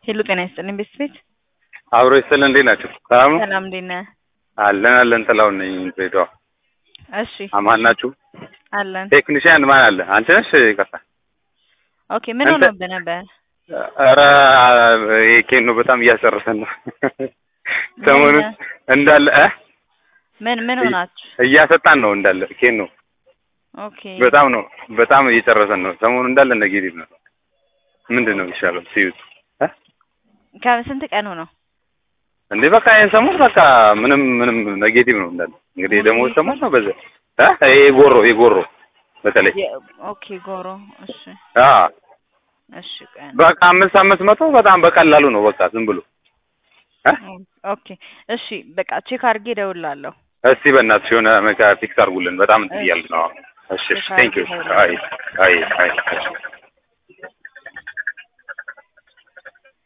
ሄሎ ጤና ይስጥልኝ ቤተሰቤት አብሮ ይስጥልን። እንዴት ናቸው? ሰላም ነው? ሰላም እንዴት ነህ? አለን አለን። ጥላሁን ነኝ ድሬዳዋ። እሺ አማን ናችሁ? አለን። ቴክኒሽያን ማን አለ? አንቺ ነሽ? ይቅርታ። ኦኬ ምን አንተ- ሆኖብህ ነበር? ኧረ ይሄ ኬኖ በጣም እያስጨረሰን ነው። ሰሞኑን ምን? እንዳለ እ ምን ምን ሆናችሁ? እያሰጣን ነው እንዳለ ኬኖ ኦኬ በጣም ነው በጣም እየጨረሰን ነው። ሰሞኑን እንዳለ ኔጌቲቭ ነው። ምንድን ነው የሚሻለው ሲዩት እ ከስንት ቀኑ ነው? እንዴ በቃ ይሄን ሰሞን በቃ ምንም ምንም ኔጌቲቭ ነው እንዳለ። እንግዲህ ደግሞ ሰሞን ነው በዛ እ ይሄ ጎሮ የጎሮ በተለይ የ- ኦኬ ጎሮ እሺ አ እሺ ቀን በቃ አምስት አምስት መቶ በጣም በቀላሉ ነው በቃ ዝም ብሎ እ ኦኬ እሺ በቃ ቼክ አድርጌ እደውልልሃለሁ። እስቲ በእናትሽ የሆነ መካ ፊክስ አድርጉልን። በጣም እንትን እያልን ነው። እሺ ቼክ ቴንክ ዩ አድርጌ አይ አይ አይ